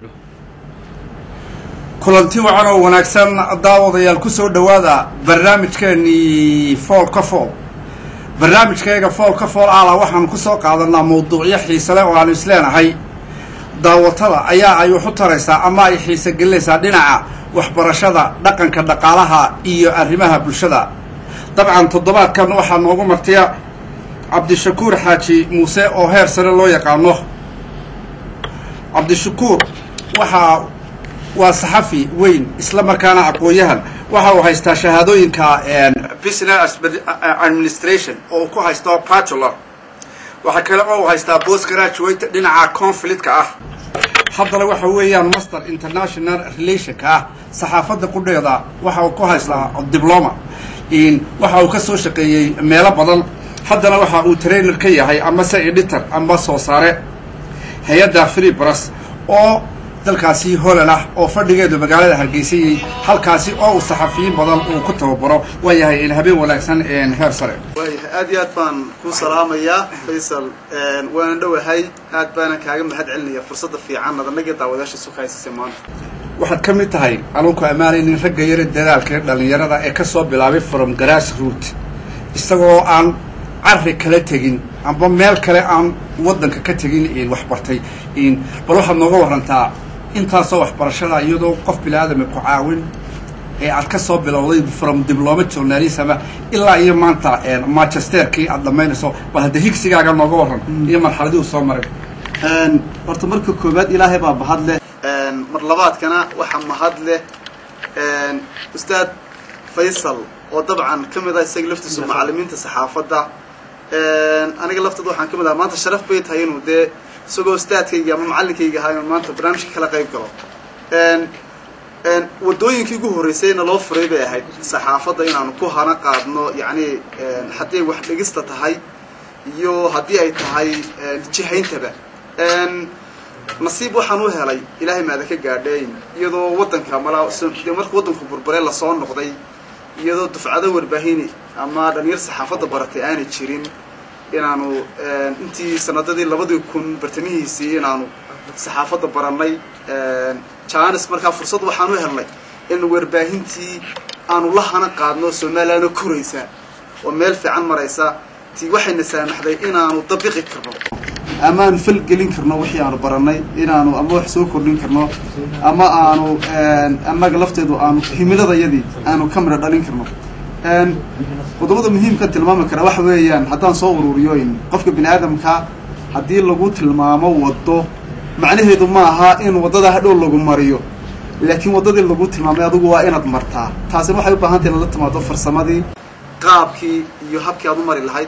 kulanti wacan oo wanaagsan daawadayaal ku soo dhowaada barnaamijkeenii fool ka fool barnaamijkayaga fool ka fool ala waxaanu ku soo qaadanaa mawduucyo xiise leh oo aanu isleenahay daawatada ayaa ay wax u taraysaa ama ay xiise gelinaysaa dhinaca waxbarashada dhaqanka dhaqaalaha iyo arrimaha bulshada dabcan toddobaadkan waxaa noogu martiya cabdishakuur xaaji muuse oo heer sare loo yaqaano cabdishakuur waxaa waa saxafi weyn isla markaana aqoon-yahan waxa uu haystaa shahaadooyinka business administration oo uu ku haysto bachelor waxaa kale oo uu haystaa post graduate dhinaca conflictka ah haddana waxa weeyaan master international relationka ah saxaafadda qudheeda waxa uu ku haystaa diploma waxa uu ka soo shaqeeyey meelo badan haddana waxa uu trainer ka yahay ama se editor ama soo saare hay-adda free bras oo dalkaasi holland ah oo fadhigeedu magaalada hargeysayey halkaasi oo uu saxafiyiin badan uu ku tababaro waa yahay habeen wanaagsan heer sare waayahay aad iyo aad baan ku salaamayaa faysal waana dhowahay aad baana kaaga mahad celinaya fursadda fiican nadanagii daawadayaasha isu haysasay maanta waxaad ka mid tahay anuunku ammaanaynin ragga yara dadaalka dhalinyarada ee kasoo bilaabay from grass root isagoo aan carri kala tegin amba meel kale aan waddanka ka tegin waxbartay bal waxaad nooga warantaa intaasoo waxbarashada iyadoo qof bini aadami ku caawin ee aad ka soo bilowday from diploma journalism ilaa iyo maanta manchesterkii aad dhamaynayso bal hadda higsigaaga nooga waran iyo marxaladii uu soo maray horta marka koowaad ilaahay baa mahad leh mar labaadkana waxaa mahad leh ustaad faysal oo dabcan ka mid ah isaga laftiisu macalimiinta saxaafadda aniga lafteed waxaan ka mid aha maanta sharaf bay tahay inuu dee isagoo ustaadkayga ama macallinkayga ahaa inuu maanta barnaamijka kala qayb galo waddooyinkii ugu horreysayna loo furay bay ahayd saxaafadda inaanu ku hana qaadno yacni haddii ay wax dhegista tahay iyo haddii ay tahay jihayntaba nasiib waxaan u helay ilaahay maada ka gaadheyn iyadoo waddanka malaa dee marka waddanku burburee lasoo noqday iyadoo dufcado warbaahini ama dhalinyar saxaafadda baratay aanay jirin inaanu intii sanadadii labadii kun bartamihiisii inaanu saxaafadda barannay janis markaa fursad waxaan u helnay in warbaahintii aanu la hana qaadno somalilandna koraysa oo meel fiican maraysa ti waxayna saamaxday inaanu dabiqi karno ama aanu falgelin karno wixii aanu barannay inaanu ama wax soo kordhin karno ama aanu annaga lafteedu aanu himiladayadii aanu ka midho dhalin karno qodobada muhiimka tilmaami kara waxa weeyaan haddaan soo ururiyo in qofka bini aadamka haddii lagu tilmaamo waddo macnaheedu ma aha in waddada hadhow lagu mariyo laakiin waddadii lagu tilmaamay adigu waa inaad martaa taasina waxay u baahan tahay inad la timaado farsamadii qaabkii iyo habkii aad u mari lahayd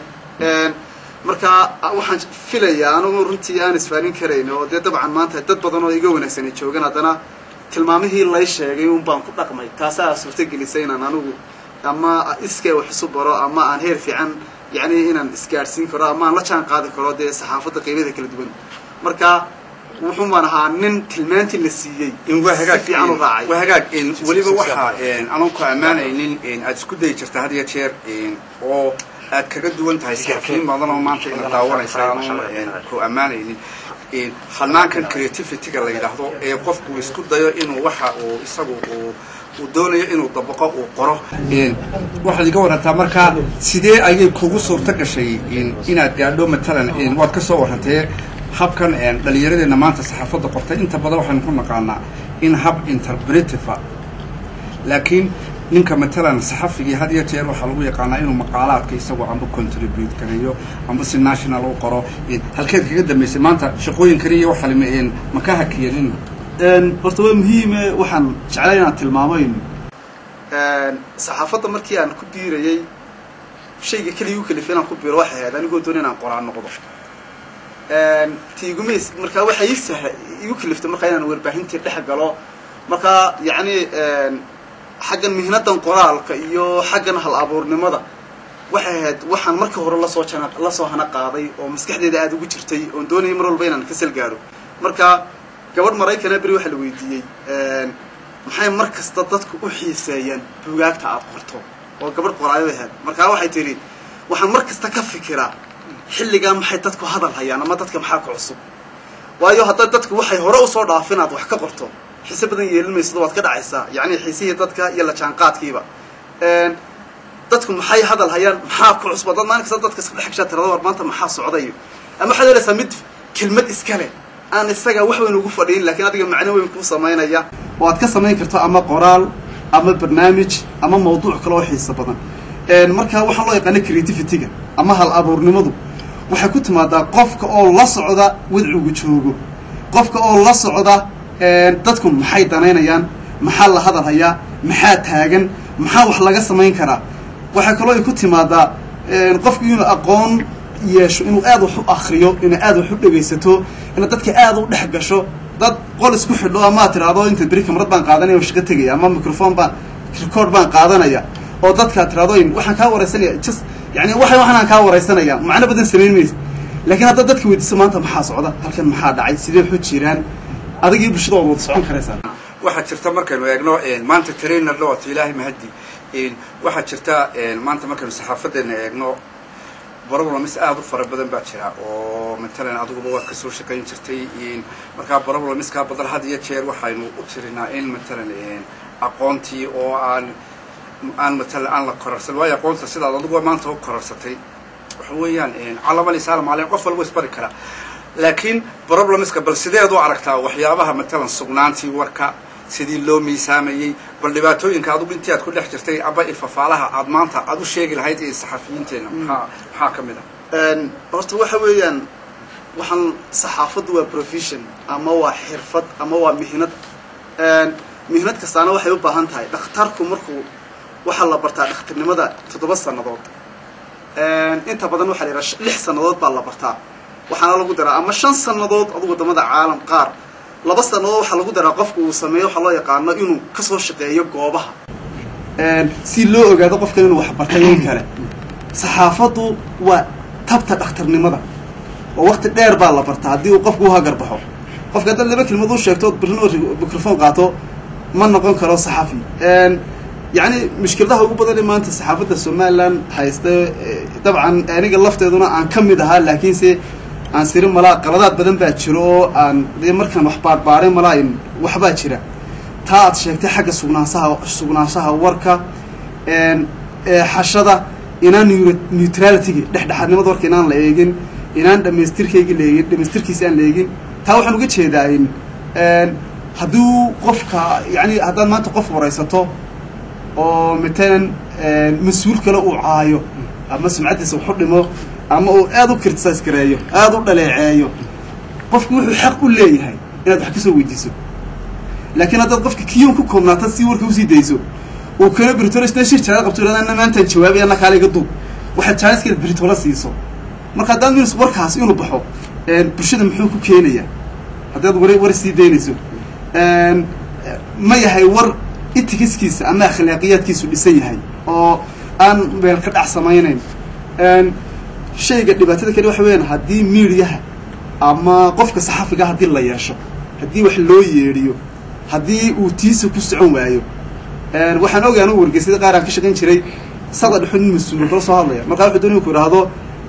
marka waxaan filayaa anigu runtii aan isfaalin karayn oo dee dabcan maanta dad badan oo iga wanaagsan ay joogaan haddana tilmaamihii lay sheegay un baan ku dhaqmay taasaa suurtagelisay inaan anigu ama iskay wax isu baro ama aan heer fiican yacni inaan isgaadhsiin karo ama aan la jaan qaadi karo dee saxaafadda qiimada kala duwan marka wuxuu baan ahaa nin tilmaantii la siiyey si fiican u raacay waa hagaag weliba waxaa anaan ku ammaanaynin aad isku dayi jirta had iyo jeer oo aad kaga duwan tahay saxafiyiin badan oo maanta ina daawanaysa anaan ku ammaanaynin hanaankan creativity-ga la yidhaahdo ee qofku isku dayo inuu waxa uu isagu uu uu doonayo inuu dabaqo uu qoro waxaad iga warantaa markaa sidee ayay kugu suurto gashay inaad gaadho matalan waad ka soo warrantee habkan dhalinyaradeenna maanta saxaafadda qortay inta badan waxaynu ku naqaanaa in hab interpretiva laakiin ninka matalan saxafigii had iyo jeer waxaa lagu yaqaanaa inuu maqaalaadka isagoo amba contribute gareeyo amba si national u qoro halkeed kaga dambaysay maanta shaqooyin kaliya waxa ma ka hakiyanin horta waa muhiime waxaan jeclay inaan tilmaamayn saxaafadda markii aan ku biirayey shayga keliya u kalifay inaan ku biiro waxay ahayd anigoo doona inaan qoraan noqdo tiigumays markaa waxay ii sah igu kaliftay markaa inaan warbaahintii dhex galo markaa yacni xaggan mihnadan qoraalka iyo xaggan hal abuurnimada waxay ahayd waxaan marka hore lasoo jana lasoo hana qaaday oo maskaxdeeda aada ugu jirtay oon doonayay mar walba inaan kasal gaadho marka gabadh maraykana beri waxaa la weydiiyey maxay mar kasta dadku u xiiseeyaan bugaagta aada qorto oo gabadh qoraayo ahayd markaa waxay tidhi waxaan mar kasta ka fikiraa xilligaa maxay dadku hadal hayaan ama dadka maxaa ku cusub waayo haddaad dadku waxay hore usoo dhaafin aad wax ka qorto xiise badan yeelin maysado waad ka dhacaysaa yacni xiisihii dadka iyo la jaanqaadkiiba dadku maxay hadal hayaan maxaa ku cusba dad maalin kasta dadka iska dhex gashaa tirada war maanta maxaa socdayo ama waxaad helaysaa mid kelmad iskale aan isaga wax weyn ugu fadhiin lakiin adiga macno weyn kuu samaynaya oo aad ka samayn karto ama qoraal ama barnaamij ama mawduuc kale oo xiiso badan marka waxaan loo yaqaana creativity-ga ama hal abuurnimadu waxay ku timaadaa qofka oo la socda wadcigu joogo qofka oo la socda dadku maxay danaynayaan maxaa la hadal hayaa maxaa taagan maxaa wax laga samayn karaa waxaa kaloo ay ku timaadaa qofku inuu aqoon yeesho inuu aad wax u akriyo inuu aad wax u dhegaysato inaad dadka aad u dhex gasho dad qol isku xidho amaad tiraahdo inta beri kamarad baan qaadanaya oo shaqo tegaya ama microphone baan record baan qaadanaya oo dadkaad tiraahdo waxaan kaa waraysanaya just yani waxa waxaan kaa waraysanaya macno badan samayn maysa laakiin haddaad dadka weydiiso maanta maxaa socda halkan maxaa dhacay sidee waxu jiraan adigii bulshada waad wada socon karaysaa waxaa jirta markaynu eegno maanta trainer lawaato ilaahay mahadi waxaa jirta maanta markaynu saxaafadeena eegno problems aada u fara badan baa jira oo matalan adiguba waad kasoo shaqayn jirtay markaa problemskaa badan had iyo jeer waxaynu u tirinaa in matalan aqoontii oo aan aan matalan aan la korarsan waayo aqoonta sidaad adiguba maanta u korarsatay waxa weeyaan calamalsaalam aleyh qof walba isbari karaa laakiin problemska bal sideed u aragtaa waxyaabaha matalan sugnaantii warka sidii loo miisaamayey bal dhibaatooyinka adugu intii aad ku dhex jirtay aba ifafaalaha aad maanta aad u sheegi lahayd ee saxafiyiinteena maxaa maxaa ka mid ah horta waxa weeyaan waxaan saxaafaddu waa profession ama waa xirfad ama waa mihnad mihnad kastaana waxay u baahan tahay dhakhtarku markuu waxaa la bartaa dhakhtarnimada toddoba sannadood inta badan waxaa la yidhaha lix sannadood baa la bartaa waxaana lagu daraa ama shan sannadood adu wadamada caalam qaar laba sannadood waxaa lagu daraa qofku uu sameeyo waxaa loo yaqaano inuu kasoo shaqeeyo goobaha si loo ogaado qofkan inuu wax bartay in kale saxaafaddu waa tabta dhakhtarnimada oo wakti dheer baa la bartaa haddii uu qofku uhagar baxo qofka haddaad laba kelmad u sheegto birrin oo microphone qaato ma noqon karo saxafi yacni mushkiladaha ugu badan ee maanta saxaafadda somalilan haysta dabcan aniga lafteeduna aan ka mid ahaa laakiinse aan siri malaa qaladaad badan baa jiro oo aan dee markaan wax baarbaaray malaa waxbaa jira taa aad sheegtay xagga sugnaanshaha sugnaanshaha warka xashada inaan neutralityga dhexdhexaadnimada warka inaan la eegin inaan dhamaystirkayga la eegin dhamaystirkiisa aan la eegin taa waxaan uga jeedaa in hadduu qofka yani haddaad maanta qof waraysato oo matalan mas-uul kale uu caayo ama sumcaddiisa waxu dhimo ama uu aada u criticize gareeyo aada u dhaleeceeyo qofku wuxuu xaq u leeyahay inaad wax kasoo weydiiso laakiin haddaad qofka kiyon ku koobnaata si warka usii dayso uu kana britolo sida shir jaaga qabto ihahda maantaan jawaabay ana kaala iga duub waxaad jaaniskeeda britola siiso marka haddaad minus warkaas inuu baxo bulshada muxuu ku keenayaa haddaad war war sii daynayso ma yahay war itikiskiisa ama akhlaaqiyaadkiisu dhisan yahay oo aan meel ka dhac samaynayn shayga dhibaatada kale waxa weyaan haddii miidiyaha ama qofka saxafiga haddii la yeesho haddii wax loo yeedhiyo haddii uu tiisa ku socon waayo waxaan ogay anu wargeysada qaar aan ka shaqayn jiray sada dhexo nin mas-uul kala soo hadlaya markaa wuxuu doonay ku idhaahdo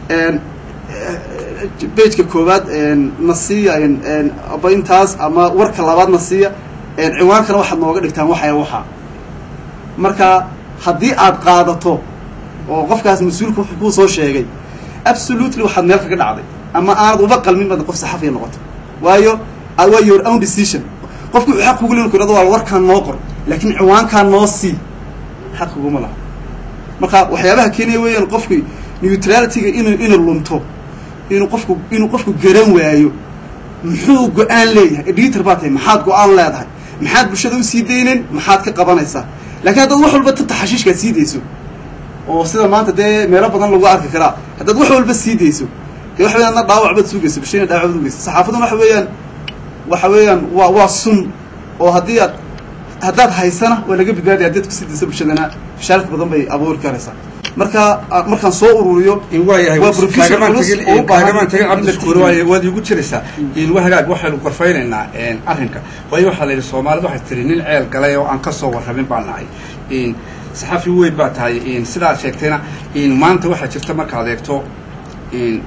bageka koowaad na siiya aba intaas ama warka labaad na siiya ciwaankana waxaad nooga dhigtaan waxaya waxa marka haddii aad qaadato oo qofkaas mas-uulka wuxuu kuu soo sheegay absolutely waxaad meel kaga dhacday ama aanad uba qalmin baad qof saxafiya noqoto waayo waa your own decision qofku wuxuu xaq kugu lein ku irado waa warkaan noo qor laakiin ciwaankaan noo sii xaq kuguma laha marka waxyaabaha keenaya weeyaan qofki neutralityga inu inu lunto inuu qofku inuu qofku garan waayo muxuu go-aan leeyahay editor baa tahay maxaad go-aan leedahay maxaad bulshada usii daynen maxaad ka qabanaysaa lakiin haddaad wax walba tata xashiishkaad sii dayso oo sida maanta dee meelo badan lagu arki karaa haddaad wax walba sii dayso dee waxa weyan adna dhaawac baad sugayso bulshadina dhaawac baad ugeyso saxaafaduna waxa weeyaan waxa weeyaan waa waa sun oo haddii aad haddaad haysana waa laga badbaadaya haddaad kusii dayso bulshadana fashaalka badan bay abuuri karaysaa marka markaan soo ururiyo waayahay kaagamaan tagin cabdiskuur waay waad iigu jiraysaa wa hagaag waxaynu gorfaynaynaa arrinka waayo waxaa la yidhi soomaalida waxay tiri nin ceel galay oo aan kasoo warrabin baa nahay saxafi weyn baa tahay sidaad sheegtayna maanta waxaa jirta markaad eegto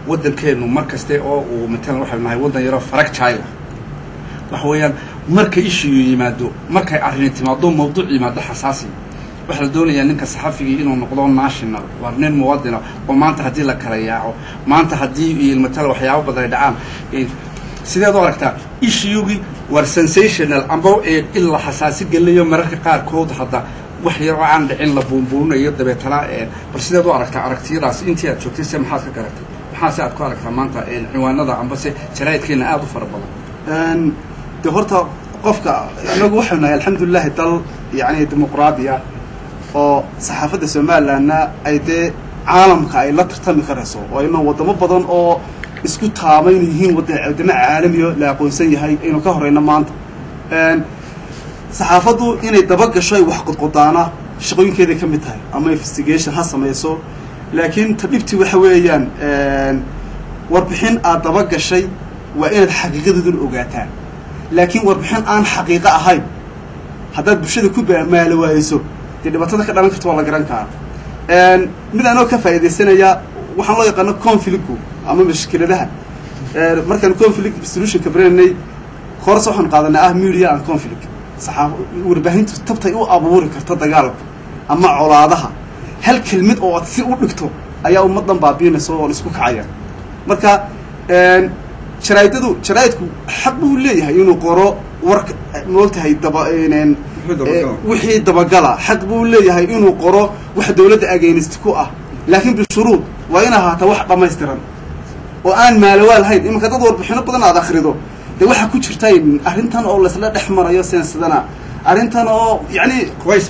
waddankeenu mar kaste oo uu matalan waxaynu nahay waddan yaroo fractile waxa weeyaan marka ishiyu yimaado markay arrini timaado mawduuc yimaado xasaasi waxaa la doonayaa ninka saxafigii inuu noqdo national waa nin muwadina oo maanta haddii la kala yaaco maanta haddii matala waxyaabo badan ay dhacaan sideed u aragtaa ishiyugii war sensational amba in la xasaasi geliyo mararka qaarkood hadda wax yaroo aan dhicin la buunbuurinayo dabeetana bal sideed u aragtaa aragtiyadaas intii aad joogtay se maxaad ka garatay maxaase aad ku aragtaa maanta ciwaanada amba se jaraa'idkeena aada u fara badan de horta qofka inagu waxaynu nahay alxamdulilahi dal yani dimuqraadi ah oo saxaafadda somalilandna ay dee caalamka ay la tartami karayso oo ayna waddamo badan oo isku taaba inay yihiin waddamo caalamiyo la aqoonsan yahay aynu ka horeyno maanta saxaafaddu inay dabagasho ay wax qodqodaana shaqooyinkeeday ka mid tahay ama investigation ha samayso laakiin ta dhibti waxa weeyaan warbixin aad dabagashay waa inaad xaqiiqadooduna ogaataan laakiin warbixin aan xaqiiqo ahayn haddaad bulshada ku maalo waayeyso dee dhibaatada ka dhalan karta waa la garan karaa mid anoo ka faa'iidaysanaya waxaan loo yaqaano conflictgu ama mashkiladaha markaan conflict solutionka barananay horse waxaan qaadanay ah media and conflict saxaaf warbaahintu tabtay u abuuri karto dagaalka ama colaadaha hal kelmid oo aad si u dhigto ayaa ummaddan baabiinaysa oo isku kacaya marka jaraa'idadu jaraa'idku xaq buu leeyahay inuu qoro warka moogtahay daba wixii dabagala xaq buu leeyahay inuu qoro wax dawladda againist ku ah laakiin bishuruud waa in ahaata wax dhammaystiran oo aan maalawaal hayn imanka dad warbixino badan aad akrido de waxaa ku jirta arrintan oo laisla dhex marayo seensadana arrintan oo yani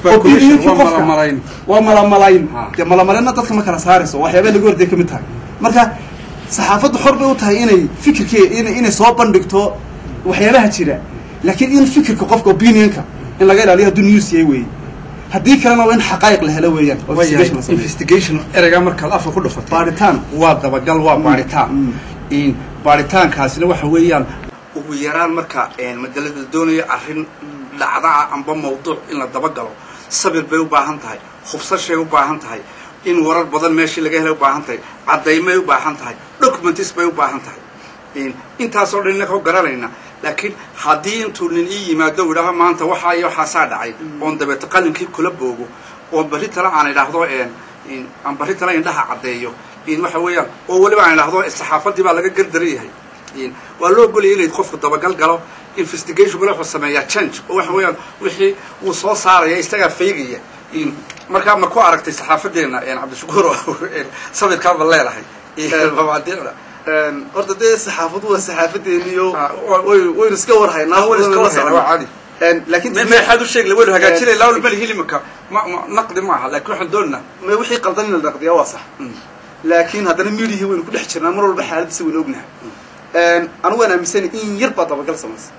waa malamalayn dee malamalayna dadka ma kala saarayso waxyaaba laga horday kamid tahay marka saxaafaddu xor bay u tahay inay fikirke inay soo bandhigto waxyaabaha jira laakiin in fikirka qofka opinionka in laga ilaaliyo hadduu news yahay weeye haddii kalena waa in xaqaa'iq la helo weeyaan investigation ereygaa markaad afka ku dhufatay baaritaan waa dabagal waa baaritaan baaritaankaasina waxa weeyaan ugu yaraan marka madalada doonayo arrin dhacdaa amba mawduuc in la dabagalo sabir bay u baahan tahay hubsashay u baahan tahay in warar badan meeshii laga helay u baahan tahay caddaymay u baahan tahay documents bay u baahan tahay intaasoo dhan inaka garanayna laakiin haddii intuu nin ii yimaado u idhaaho maanta waxaa iyo waxaasaa dhacay oon dabeeto qalinkii kula boogo oon barri tale aan idhaahdo aan barri tale indhaha caddeeyo waxa weeyaan oo weliba aan idhaahdo saxaafaddii baa laga gardaran yahay waa loo ogolaya inay qofku dabagal galo investigationkuna wuxuu sameeyaa change oo waxa weeyaan wixii wuu soo saaraya isagaa faygaya markaa ma ku aragtay saxaafadeena cabdishakuur sabirkaaba leedahay mabaadiicda horta dee saxaafadu waa saxaafadeeniyo waynu iska warhaynaa laakiin maxaad u sheegi waynu hagaajinay lawl mali hilimaka ma naqdi maaha laakiin waxaan doonaa ma wixii qaldan in la naqdiyaa waa sax laakiin haddana midihii waynu ku dhex jirnaa mar walba xaaladiisa waynu ognahay anigu waan aaminsanay in yar baa dabagal samaysa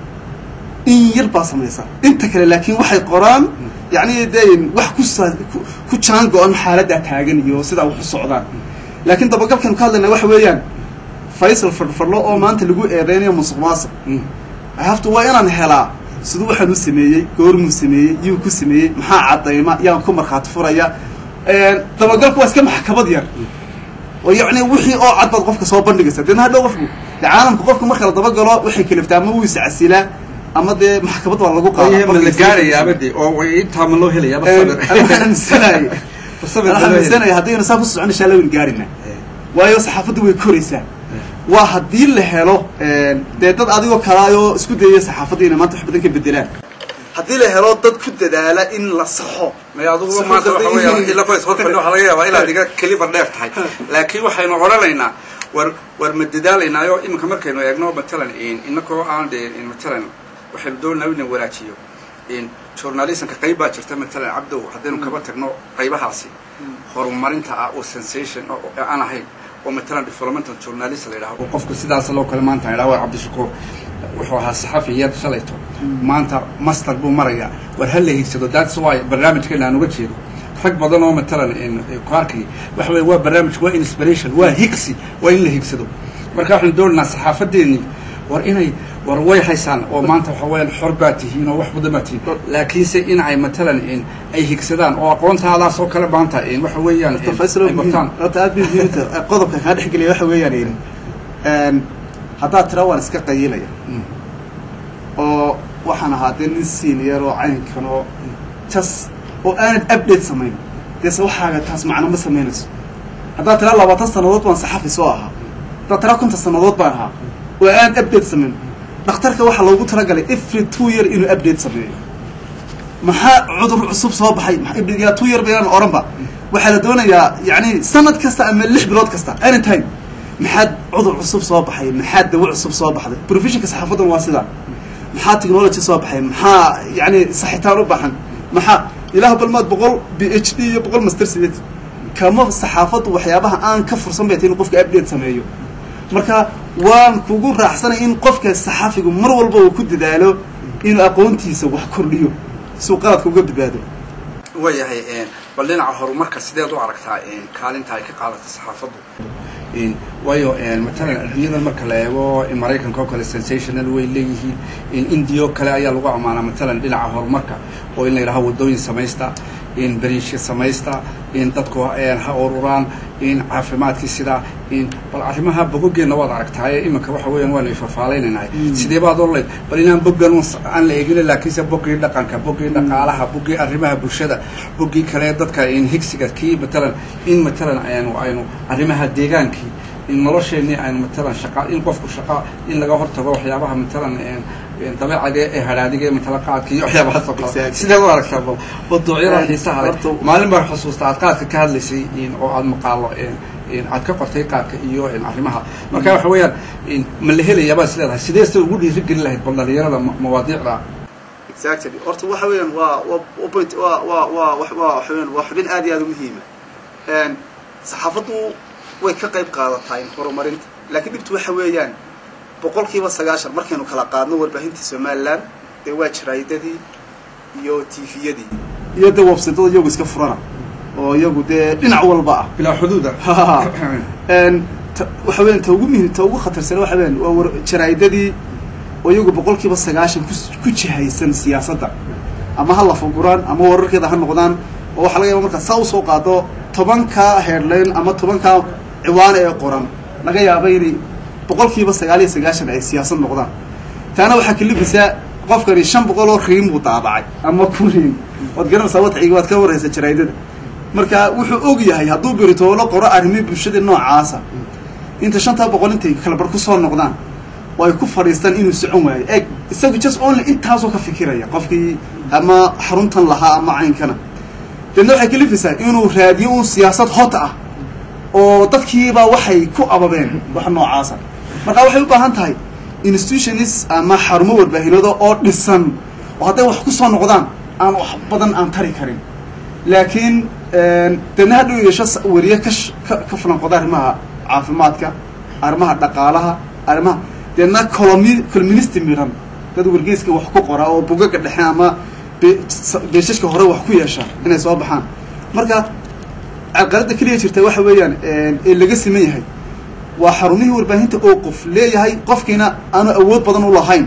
in yar baa samaysa inta kale laakiin waxay qoraan yani de wax ku ku jaan go-an xaaladdaa taagan iyo sidaa wax u socdaan laakiin dabagalkanu ka hadlayna waxa weeyaan faysal fadhfadlo oo maanta lagu eedeynayo musuq maasuq hafta waa inaan helaa siduu waxaan u sameeyey goormuu sameeyey yuu ku sameeyey maxaa caddayma yaan ku markhaati furaya dabagalku waa iska maxkamad yar oo yacni wixii oo cad baad qofka soo bandhigaysa deedna hadhow qofku de caalamka qofka marka la dabagalo waxay kaliftaa ama wuu iscasilaa ama dee maxkamad waa lagu la gaarayaaba de oo intaa ma loo helayaaba aaaminsanaye aaminsanaya haddaynu saa ku socon insha alla waynu gaarina waayo saxaafaddu way koraysaa waa haddii la helo dee dad adigoo kalaayoo isku dayaya saxaafadda inay maanta wax badan ka bedelaan haddii la helo dad ku dadaala in la saxo may aduguba maanta waxa weeyaan ila qoys hor fadhi waxaa laga yaabaa inaad iga keliba dheer tahay laakiin waxaynu odhanaynaa war war ma dadaalaynaayo iminka markaynu eegno matalan inakoo aan de matalan waxaynu doonaa inaan wanaajiyo journalismka qayb baa jirta matalan cabdow haddaynu kaba tagno qaybahaasi horumarinta ah oo sensation aan ahayn oo matalan developmental journalist la yidhaho oo qofku sidaas loo kale maanta idhaha war cabdishakuur wuxuu ahaa saxafiyad shalayto maanta master buu marayaa war ha la higsado that's why barnaamijkeena aan uga jeedo rag badan oo matalan ku arkay waxa weye waa barnaamij waa inspiration waa higsi waa in la higsado marka waxaanu doonaynaa saxaafadeennii war inay war way haysaan oo maanta waxa weeyaan xor baa tihiin oo wax badan baa tihiin laakiinse in ay matalan in ay higsadaan oo aqoontaadaas oo kale maanta in waxa weeyaan in faysal ay bartaan horta aad bay muhiim tahay qodobka kaa dhexgelaya waxa weeyaan in een haddaad tira waan iska qayilaya Mm. oo waxaan ahaa dee nin senior oo caynkan oo jas oo aanad update samayn dee se waxaaga taas macno ma samaynayso haddaad tira labaatan sannadood baan saxafi soo ahaa haddaad tira konton sannadood baan ahaa oo aanad update samayn dhakhtarka waxaa loogu talagalay every two year inuu update sameeyo maxaa cudur cusub soo baxay maxaa yaa two year bayaan oranba waxaa la doonayaa yani sanad kasta ama lix bilood kasta anytime maxaa cudur cusub soo baxay maxaa dawo cusub soo baxday professionka saxaafadan waa sidaa maxaa technology soo baxay maxaa yani saxitaan u baahan maxaa ilaah balmaad boqol b h d iyo boqol master sideed kama saxaafadu waxyaabaha aan ka fursan bay tahay in qofka update sameeyo marka waan kugu raacsanay in qofka saxaafigu mar walba uu ku dadaalo inuu aqoontiisa wax kordhiyo si uu qaladka uga badbaado waayahay een, bal dhinaca horumarka sideed u aragtaa een, kaalinta ay ka qaadata saxaafaddu een, waayo een, matalan adduunyada marka la eego in maraykanka oo kale sensational way leeyihiin in india oo kale ayaa lagu ammaanaa matalan dhinaca horumarka oo in la yidhaho waddooyin samaysta in beriishka samaysta in dadku een, ha ururaan in caafimaadkii sidaa in bal arrimaha bogogeenna waad aragtaaye iminka waxa weeyaan waanu ifafaalaynaynay sidee baad orleyd bal inaan boggan un s- aan la eegin laakiinse boggii dhaqanka boggii dhaqaalaha boggii arrimaha bulshada boggii kale dadka in higsiga kii matalan in matalan aynu aynu arrimaha deegaankii in nolosheenii aynu matalan shaqa in qofku shaqa in laga hortago waxyaabaha matalan een, een dabeecadee ee hadhaadiga ee matala qaadka iyo waxyaabahaas oo kale Exactly. sideed u aragtaa bal waduucyada Een, xiisaha leh horta- maalin baan xusuusta aad qaadka ka hadlaysay in oo aad maqaalo een, een aad ka qortay qaadka iyo een arrimaha marka waxa weeyaan in ma la helayaa baad is leedahay sidee se ugu dhiirigelin lahayd bal dhalinyarada ma- mawaadiicda exactly horta waxa weeyaan waa waa waa point waa waa waa wax waa waxa weeyaan waa xubin aad iyo aad u muhiima een saxaafaddu way ka qayb qaadataa in horumarinta laakiin dhibtu waxa weeyaan boqolkiiba sagaashan markaynu kala qaadno warbaahintii somaliland dee waa jaraa'idadii iyo tviyadii iyo dee websiteda iyagu iska furana oo iyagu dee dhinac walba ah bilaa xuduuda een ta- waxa weeyaan ta ugu muhiim ta ugu khatarsan waxa weeyaan waa war jaraa'idadii oo iyagu boqolkiiba sagaashan ku ku jihaysan siyaasadda ama ha lafaguraan ama wararkeeda ha noqdaan oo waxaa laga yaaba markaa saa usoo qaado tobanka headline ama tobanka ciwaane ee qoran laga yaaba inay boqolkiiba sagaal iyo sagaashan ay siyaasad noqdaan taana waxaa kalifisaa qofkani shan boqol oo riim buu daabacay ama kun riim waad garanaysaa wadciga waad ka waraysa jaraa'idada marka wuxuu og yahay hadduu beritoolo qoro arrimihii bulshada noocaasa inta shantaa boqol intay kala bar kusoo noqdaan oo ay ku fadhiistaan inuu socon waayo eg isagu just only intaasoo ka fikiraya qofkii ama xaruntan lahaa ama caynkana deedna waxay kalifaysaa inuu raadiyo un siyaasad hot ah oo dadkiiba waxay ku ababeen wax noocaasa marka waxay u baahan tahay institutionis ama xarumo warbaahinado oo dhisan oo hadday wax ku soo noqdaan aan wax badan aan tari karin laakiin deedna hadhow yeesho s- weriye ka sh- ka ka fulanqoda arrimaha caafimaadka arrimaha dhaqaalaha arrimaha deedna colomi colministi miran dad wargeyska wax ku qora oo bugaga dhexe ama be- s- beeshashka hore wax ku yeesha inay soo baxaan marka carqaladda keliya jirta waxa weeyaan ee laga siman yahay waa xarumihii warbaahinta oo qof leeyahay qofkiina aanu awood badan u lahayn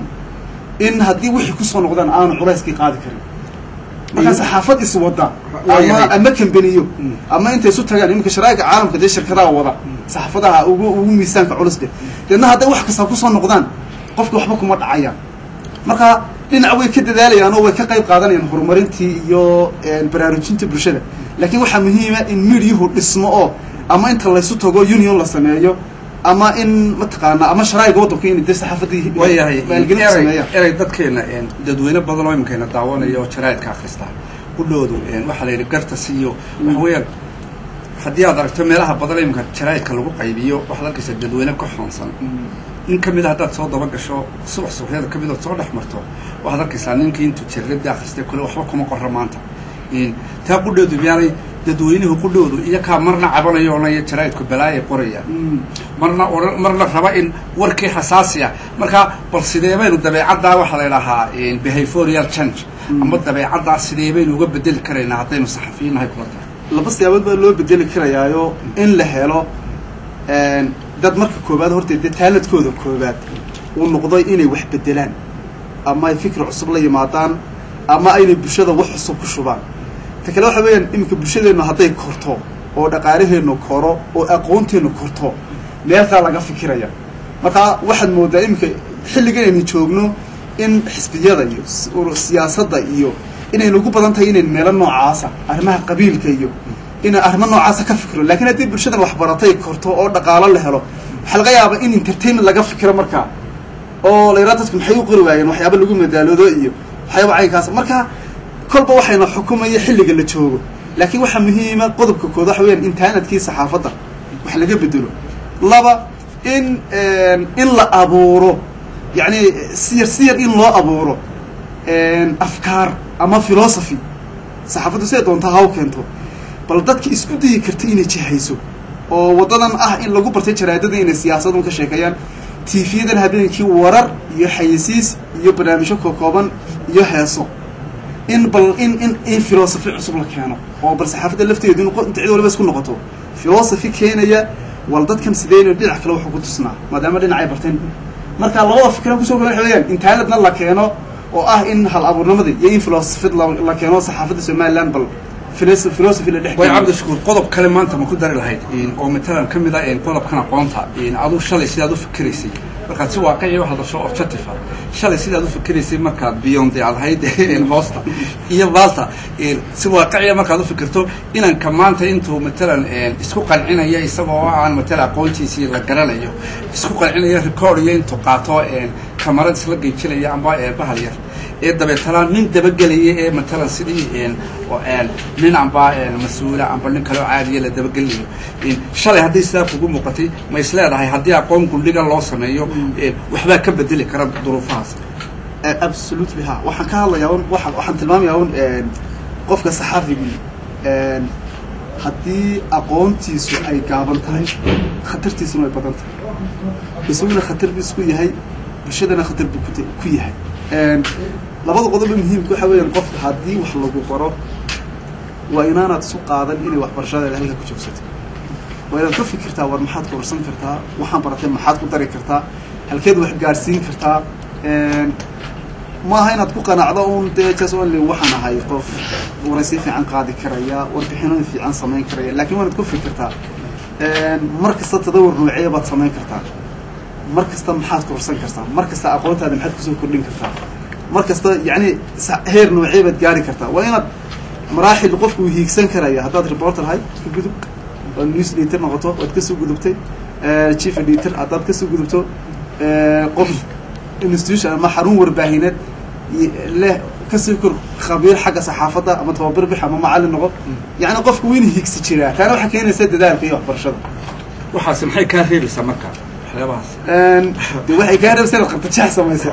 in haddii wixii kusoo noqdaan aanu culayskii qaadi karin markaa saxaafad is wada ama Waayahay. ama kambeniyo ama intay isu tagaan iminka sharaa'iga caalamka dee shirkadaha wada saxaafadaha ugu ugu miisaanka culus leh deedna hadday wax kasta kusoo noqdaan qofki waxba kuma dhacayaan marka dhinac way ka dadaalayaan oo way ka qayb qaadanayaan horumarintii iyo een, baraarujinta bulshada laakiin waxaa muhiima in midiyuhu dhismo oo ama inta laysu tago union la sameeyo ama in mataqaana ama sharaa'iga waddanku in dee saxaafadii waayahay maalgelin ku erey sameeyaan erey dadkeena een, dadweyne badan oo iminkayna daawanaya oo jaraa'idka akhrista kudhoodu een, waxaa la yidhi garta siiyo waxa weeyaan haddii aad aragto meelaha badan iminka jaraa'idka lagu qaybiyo waxaad arkaysaa dadweyne ka xoonsan in ka mid a haddaad soo daba gasho subax subaxyada ka mid ood soo dhex marto waxaad arkaysaa ninkii intuu jirradii akhristay kule waxba kuma qorra maanta in taa qudhoodu miyaanay dadweynuhu qudhoodu iyakaa marna cabanayo onaya jaraa'idku balaayay qorayaan marna oran marna raba in warkii xasaasi ah marka bal sidee baynu dabeecaddaa waxaa la idhahaa behaviorial change ama dabeecaddaa sidee baynu uga bedeli karaynaa haddaynu saxafiyin nahay kula tahay laba siyaabood baa loo bedeli karayaayo in la helo een, dad marka koobaad horta dee taaladkooda koobaad uu noqdo inay wax bedelaan ama ay fikri cusub la yimaadaan ama aynay bulshada wax cusub ku shubaan ta kale waxa weeyaan iminka bulshadeennu hadday korto oo dhaqaalaheennu koro oo aqoonteennu korto meelkaa laga fikiraya markaa waxaad moodaa iminka xilligan aynu joogno in xisbiyada iyo siyaasadda iyo inaynu ugu badan tahay inayn meelo noocaasa arrimaha qabiilka iyo ina arrimo noocaasa ka fikiro lakin haddii bulshadan waxbaratay korto oo dhaqaalo la helo waxaa laga yaabaa in entertainment laga fikiro markaa oo la yaraha dadku maxay u qori waayeen waxyaaba lagu madaaloodo iyo waxyaaba caynkaas marka kolba waxayna xukumaya xilliga la joogo laakiin waxaa muhiima qodobka kood waxa weyaan intaanadkii saxaafadda wax laga bedelo laba in in la abuuro yani siyar siyar in loo abuuro afkaar ama philosophy saxaafaddu siday doontaa ha u keento bal dadka isku dayi karta inay jihayso oo waddadan ah in lagu bartay jaraadada inay siyaasadun ka sheekeeyaan tiifiyadan habeenkii warar iyo xayisiis iyo barnaamijyo kokooban iyo heeso in bal in in in philosophy cusub la keeno oo bal saxaafadda lafteedu in inta cid waliba isku noqoto philosophy keenaya wal dadkan sideen dhinac kale wuxuu ku tusnaa maadaama dhinacay barteen marka labada fikra kusoo kala waxa weeyaan intaanadna la keeno oo ah in hal abuurnimadii iyo in philosophy la keeno saxaafadda somaliland bal philosophy la dhex way cabdishakuur qodob kale maanta ma ku dari lahayd oo matalan ka mid ah qodobkan aqoonta aduu shalay sidaad u fikiraysay markaad si waaqici u hadasho objective ah shalay sidaad u fikiraysay markaad beyond aad ahayd hoosta iyo baalta si waaqiciya markaad u fikirto inanka maanta intuu matalan isku qancinaya isagoo aan matalan aqoontiisii la garanayo isku qancinaya record iyo intuu qaato kamarad isla geejinaya amba bahal yar ee dabeetana nin dabagelaya ee matalan sidii nin amba mas-uula amba nin kaleo caadiya la dabagelinayo shalay haddii sidaa kugu muuqatay ma is leedahay haddii aqoon gundhiga loo sameeyo waxbaa ka bedeli kara duruufahaas absolutely ha waxaan ka hadlayaa un waa waxaan tilmaamayaa un qofka saxaafigii haddii aqoontiisu ay gaaban tahay khatartiisuna ay badan tahay isaguna khatar bu isku yahay bulshadana khatar buu kut ku yahay labada qodoba muhiimka waxa weeyaan qofka haddii wax lagu baro waa inaanaad isu qaadan inay waxbarashadeeda halka ku joogsato waa inaad ka fikirtaa war maxaad korsan kartaa waxaan baratay maxaad ku dari kartaa halkeed wax gaadhsiin kartaa maaha inaad ku qanacdo un dee just only waxaan ahay qof waraysi fiican qaadi karaya warbixinooyin fiican samayn karaya lakin waa inaad ku fikirtaa mar kasta tadawur noocee baad samayn kartaa mar kasta maxaad korsan kartaa mar kasta aqoontaada maxaad kusoo kordhin kartaa mar kasta yani heer noocee baad gaari kartaa waa inaad maraaxil qofku uu hiigsan karaya haddaad reporter ahay ka gudub oad news editor noqoto waad kasoo gudubtay chief editor haddaad kasoo gudubto qof institution ama xarun warbaahineed leh kasii kor khabiir xagga saxaafadda ama tababar bix ama macallin noqo yani qofku wayna hiigsi jiraa taana waxaa keenaysa dadaalka iyo waxbarashada waxaas maxay kaa reebaysaa marka waxyaabahaas de waxay kaa reebsa inaad qartajax samayso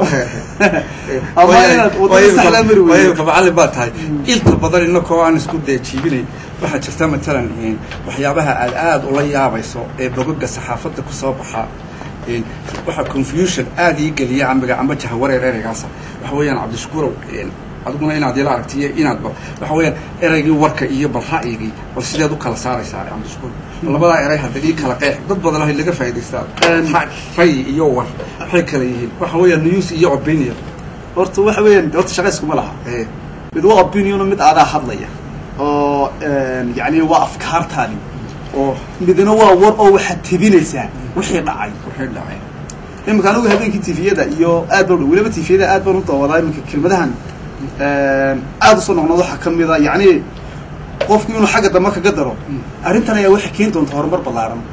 ama inaad wadada saxlaa mari weydo ka macallin baa tahay inta badan inakoo aan isku dee jiibinayn waxaa jirta matalan waxyaabaha aad aada ula yaabayso ee bogoga saxaafadda kusoo baxa waxaa confusion aada ii geliya amiga amba jahawareer ereygaasa waxa weeyaan cabdishakuurow adiguna inaad ila aragtiyo inaadba waxa weeyaan ereygii warka iyo bal ra'yigii bal sideed u kala saaraysaa cabdishakuur labadaa erey hadda ii kala qeex dad badan hay laga faa'idaystaa ray iyo war waxay kala yihiin waxa weeyaan news iyo opinion horta waxa weeyaan horta shaqa iskuma laha mid waa opiniono mid aadaa hadlaya oo yani waa afkaartaadi oo midna waa war oo waxaad tebinaysaa wixii dhacay waxay dhacay iminka anigu habeenkii tifiyada iyo aad baan weliba tifiyada aad baan u daawadaa iminka kelmadahan aada usoo noqnood waxaa kamida yani qofku inuu xagga dambe kaga daro arrintan ayaa waxay keeni doonta horumar ballaaran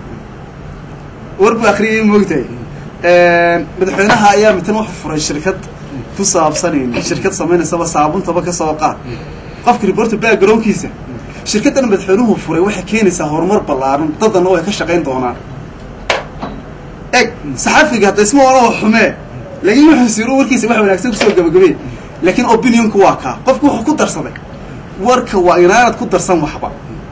war buu akriyay moogtahay madaxweynaha ayaa mitan wuxuu furay shirkad ku saabsanayn shirkad samaynaysaba saabuntaba kasoo qaad qofka reporter backgroundkiisa shirkaddan madaxweynuhu furay waxay keenaysaa horumar ballaaran dadana way ka shaqayn doonaan eg saxafiga hadda isma ola xumee laakiin wuxuu siro warkiisa wax wanaagsan kusoo gabagabey laakiin opinionku waa kaa qofku wuxuu ku darsaday warka waa inaanad ku darsan waxba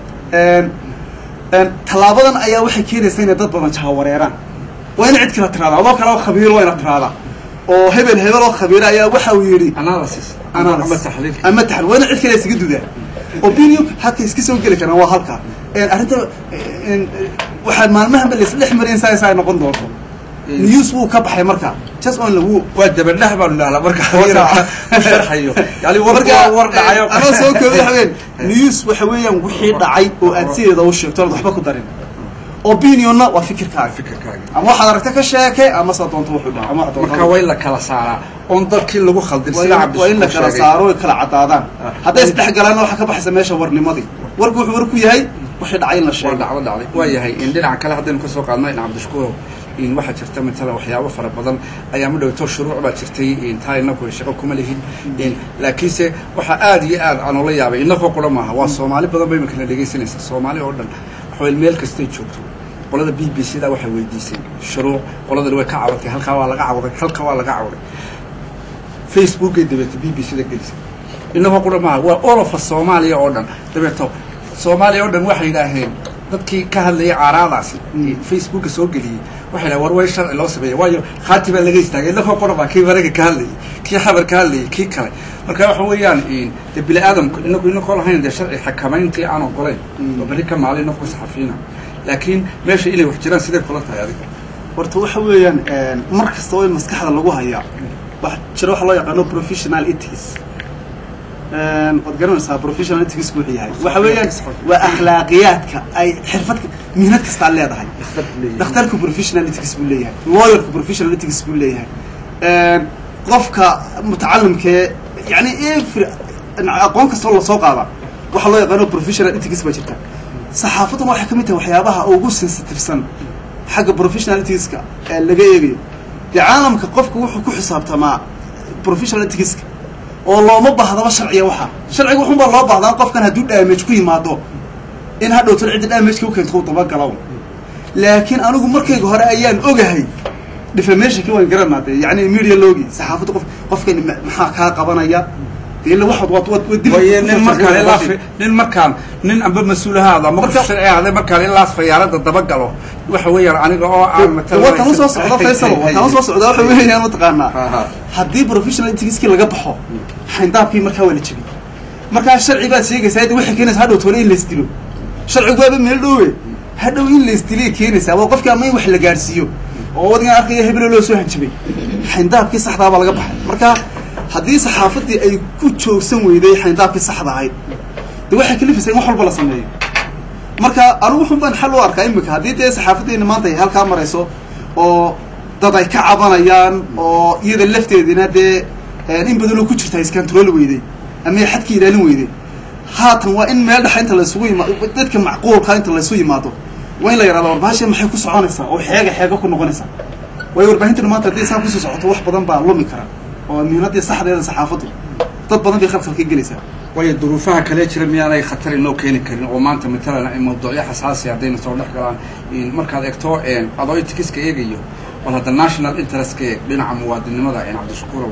tallaabadan ayaa waxay keenaysaa inay dad badan jahawareeraan waa ina cid kala tiraada adoo kale oo khabiiro waa ina tiraada oo hebel hebel oo khabiiro ayaa waxa uu yidhi analysis Analysis. ama taxliil ama taxal waa ina cid kale isaga dudaa opinion halka iska soo geli karaan waa halkaa arrinta waxaad maalmahanba laisdhex mareen saa saa noqon doonto news wuu ka baxay marka just on lagu waa dabadhax baanu dhahnaa marka Warka- u sharxayo yani war marka waa war dhacayo anoo soo koobi waxaween news waxa weeyaan wixii dhacay oo aad sideeda u sheegto oonad waxba ku darin opinionna waa fikirkaaga fikirkaaga ama waxaad aragta ka sheekay ama saa doonto wuxuu dhaca ama waxaad doonto marka waa in la kala saaraa oon dadkii lagu khaldin waa sida in- waa in la kala cabdishakuur saaro way kala cadaadaan hadday isdhex galaanna waxaa ka baxaysa meesha warnimadii warku wuxuu war ku yahay wixii dhacay in la waa sheego dhacdo dhacday waa yahay in dhinaca kale haddaynu kasoo qaadno in cabdishakuurow in waxaa jirta matala waxyaabo fara badan ayaa ma dhowto shuruuc baa jirtay in taa inaku shaqo kuma lihin in laakiinse waxaa aad iyo aad aan ula yaabay inakoo qura maaha waa soomaali badan bay imakala dhegaysanaysa soomaali oo dhan waxaway meel kastay joogto qolada b b c da waxay weydiisay shuruuc qoladani way ka cabatay halkaa waa laga cawaday halkaa waa laga cawaday facebookay dabeeto b b c da gelisay inagoo qura maaha waa olofa soomaaliya oo dhan dabeeto soomaaliya oo dhan waxay yidhaaheen dadkii ka hadlayay caaraadaasi facebooka soo geliyey waxay dhahen war way sharci loo sameeyey waayo khaati baa laga istaagay inagoo qura baa kii baraga ka hadlayay kii xabar ka hadlayay kii kale marka waxa weeyaan de bini aadamku inagu inakoo lahayn dee sharci xakamayntii aan ogolayn oo berri ka maalin inaku saxafiina laakiin meesha inay wax jiraan sidee kula tahay adiga horta waxa weeyaan mar kasta oo in maskaxda lagu hayaa wax jira waxa loo yaqaano professional ethics waad garanaysaa professional ethics wuxuu yahay waxa weeyaan waa akhlaaqiyaadka ay xirfad mihnad kastaa leedahay dhakhtarku professional ethics buu leeyahay lawyerku professional ethics buu leeyahay qofka mutacalimkee yani every aqoon kastoo lasoo qaada waxa loo yaqaano professional ethics baa jirta saxaafadduna waxay ka mid tahay waxyaabaha ugu sensitifsan xagga professional ethicska ee laga eegayo dee caalamka qofku wuxuu ku xisaabtamaa professional ethicska oo looma baahdaba sharciya waxa sharciga wuxun baa loo baahdaa qofkan hadduu damage ku yimaado in hadhowtan cidda damageka u keento u dabagalaw laakiin anigu markayga hore ayaan ogahay defamationki waan garanaa de yani media logi saxaafadda qof qofkani maxaa kaa qabanaya de illa waxaad waad waad waad waye nin markaan ilaa nin markaan nin amba mas-uulahaada ama qof sharci ahde markaan ilaas fayaarada dabagalo waxa weeyaan aniga oo aan watan usoo socda faysal watan usoo socda waxa weeyaan mataqaanaa haddii professional ethicskii laga baxo xayndaabkii markaa waa la jebi markaa sharci baad sheegaysaa de waxay keenaysa hadhow tole in laisdilo sharcigu waaba meel dhowe hadhow in laisdilay keenaysaa waa qofkii ama in wax la gaadhsiiyo oo wadigan arkaya hebelo loo soo hanjabay xayndaabkii saxdaa baa laga baxay marka haddii saxaafaddii ay ku joogsan weyday xayndaabkii saxda ahayd de waxay kalifaysaa in wax walba la sameeyo marka anigu wuxun baan xal u arkaa imika haddii dee saxaafaddeena maanta ay halkaa marayso oo dad ay ka cabanayaan oo iyada lafteedina dee in badanoo ku jirta iskantarooli weyday ama ay xadka ilaalin weyday haatan waa in meel dhexa inta laysugu yimaado dadka macquulka inta laysu yimaado waa in la yidhahdo warbahasha maxay ku soconaysaa oo xeega xeega ku noqonaysaa waayo warbaahintan maanta haddii saa kusii socoto wax badan baa lumi kara oo mihnadii saxdeeda saxaafaddu dad badan bay khalkhal ka gelaysaa waayo duruufaha kale jira miyaanay khatar inoo keeni karin oo maanta matalan ay mawduucyo xasaasi haddayna soo dhex galaan markaad egto adoo itikiska eegayo bal hadda national interestka eeg dhinaca muwaadinimada cabdishakuurow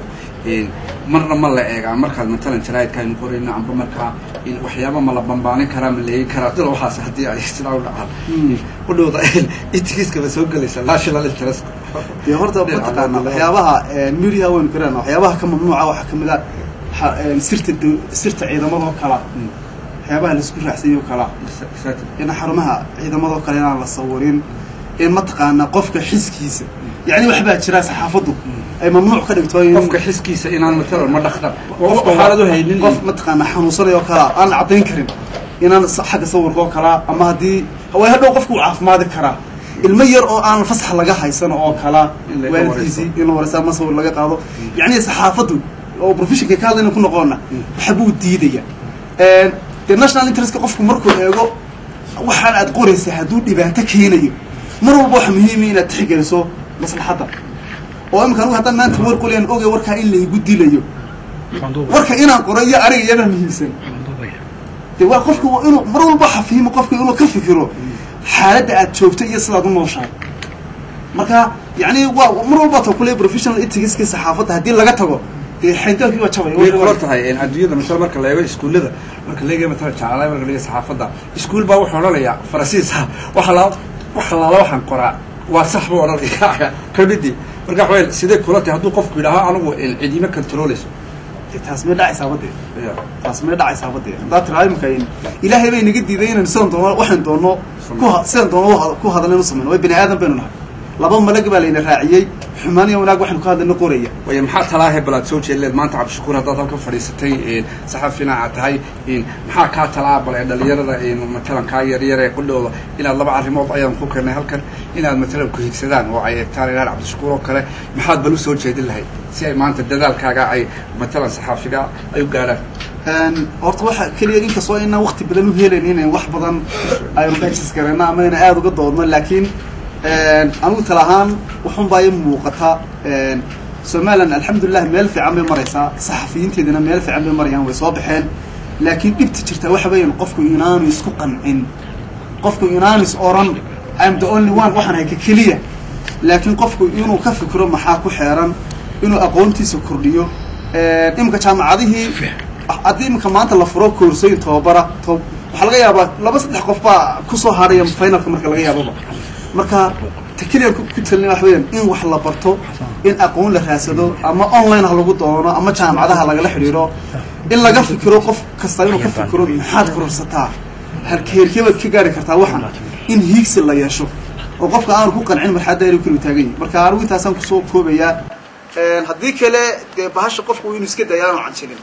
marna ma la eegaa markaad matalan jaraa'idka aynu qorayno amba markaa waxyaaba ma la bambaanin karaa ma leegi karaa dila waxaas haddii ay sidaa u dhacaan udhowda itikiska ba soo gelaysa national interest dee horta mataqaana waxyaabaha media waynu garana waxyaabaha ka mamnuuca waxaa kamid a sirta sirta ciidamadoo kala waxyaabaha laisku raacsanyo kala in xarumaha ciidamadoo kale inaan la sawirin in mataqaana qofka xiskiisa yani waxbaa jira saxaafaddu ay mamnuuc ka dhigto qofka xiskiisa inaan matalan ma dhaktar qofka xaalad u haynin qof mataqaana xanuunsanay oo kalaa aan la caddayn karin inaan xagga sawirka oo kalaa ama haddii way hadhow qofka uu caafimaadi karaa ilmo yar oo aan fasax laga haysano oo kalaa waalidkiisii in la wareysa ama sawir laga qaado yani saxaafaddu oo professionka ka hadlayna ku noqoona waxbuu diidaya dee national interestka qofku markuu eego waxaan aad qoraysa hadduu dhibaato keenayo mar walba waxa muhiima inaad tixgeliso maslaxadda oo imika anugu haddaan maanta war qolayaan ogay warkaa in laygu dilayo warka inaan qoro iyo ariga iyabaa muhiimsan de waa qofka inuu mar walba xafiimo qofka inuu ka fikiro xaaladda aad joogto iyo sidaad u nooshahay marka yani waa mar walba ta kule professional ethicska saxaafadda haddii laga tago dee xayndaabkii waa jabay way kula tahay adduunyada masala marka la eego iskuullada marka la eegay matala jacalay marka la eegay saxaafadda iskuul baa wuxuu odhanayaa farasiisa waxa la waxa laala waxaan qoraa waa sax buu odhanaya kamidii marka waxa weye sidee kula tahay hadduu qofku yidhaaho anigu cidiima controleyso taas may dhacaysaa badee taas may dhacaysaa badee haddaa tiraa imika ilaahay bay naga diiday inaynu sidan doono waxaan doono ku sidaan doono ku hadalna inu samayno way bani aadan baynu nahay laba malag baa layna raaciyey xumaan iyo wanaag waxaynu ka hadlayna qoraya way maxaa talaahe bal aad soo jeedleed maanta cabdishakuur haddaad halka fadhiisatay saxafina aad tahay maxaa kaa talaa bal ee dhalinyarada matalan kaa yaryar ee qudhooda inaad laba arrimood ayaan ku keenay halkan inaad matalan ku higsadaan oo ay eegtaan inaad cabdishakuur oo kale maxaad bal u soo jeedin lahayd si ay maanta dadaalkaaga ay matalan saxaafiga ay u gaadhaan horta waxa keliya inkastoo inaan wakti badan u helayn inaan wax badan aynu dhexis garayno ama inaan aada uga doodno laakiin anigu tala ahaan waxun baa ii muuqata somalilan alxamdulilah meel fiican bay maraysaa saxafiyiinteedina meel fiican bay marayaan way soo baxeen laakiin dhibta jirta waxa weeyaan qofku inaanu isku qancin qofku inaanu is oran im the only one waxaan hayka keliya laakiin qofku inuu ka fikiro maxaa ku xeeran inuu aqoontiisa kordhiyo iminka jaamacadihii haddii iminka maanta la furo koorsooyin tababara waxaa laga yaabaa laba saddex qof baa kusoo hadhaya finalka marka laga yaababa marka ta keliya ku talina waxa weyaan in wax la barto in aqoon la raadsado ama online ha lagu doono ama jaamacadaha lagala xidhiiro in laga fikiro qof kasta inuu ka fikiro maxaad kororsataa herkebaad ka gaari kartaa waxan in hiigsi la yeesho oo qofka aanu ku qancin marxadda inuu keligu taagan yahay marka anigu intaasaan kusoo koobayaa haddii kale dee bahasha qofku inuu iska daya aanu canjilin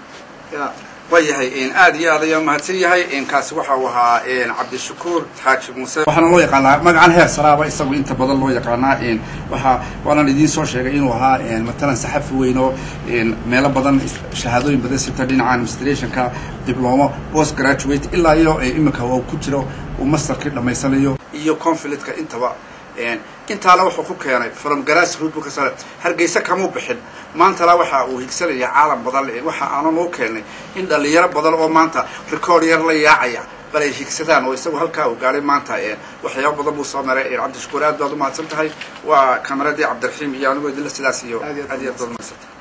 ya waayahay aad iyo aad ayaa mahadsan yahay kaasi waxa uu ahaa cabdishakuur xaaji muuse waxaana loo yaqaanaa magacan heer saraaba isagu inta badan loo yaqaanaa waxa waanaan idiin soo sheegay inuu ahaa matalan saxafi weyn oo meelo badan shahaadooyin badan sita dhinaca administrationka diblomo post graduate ilaa iyo iminka uu ku jiro uu masterkii dhamaysanayo iyo conflictka intaba intaana wuxuu ku keenay from grass root buu ka sare hargeysa kamuu bixin maantana waxa uu higsanaya caalam badan waxa aanan u keenay in dhalinyaro badan oo maanta record yar la yaacaya bal ay higsadaan oo isagu halkaa uu gaadhay maanta waxyaaba badan buu soo maray cabdishakuur aad baad umahadsan tahay waa kamaradii cabdiraxiim iyo anigoo idinla sidaas iyo aad iyo aad baad umahadsantay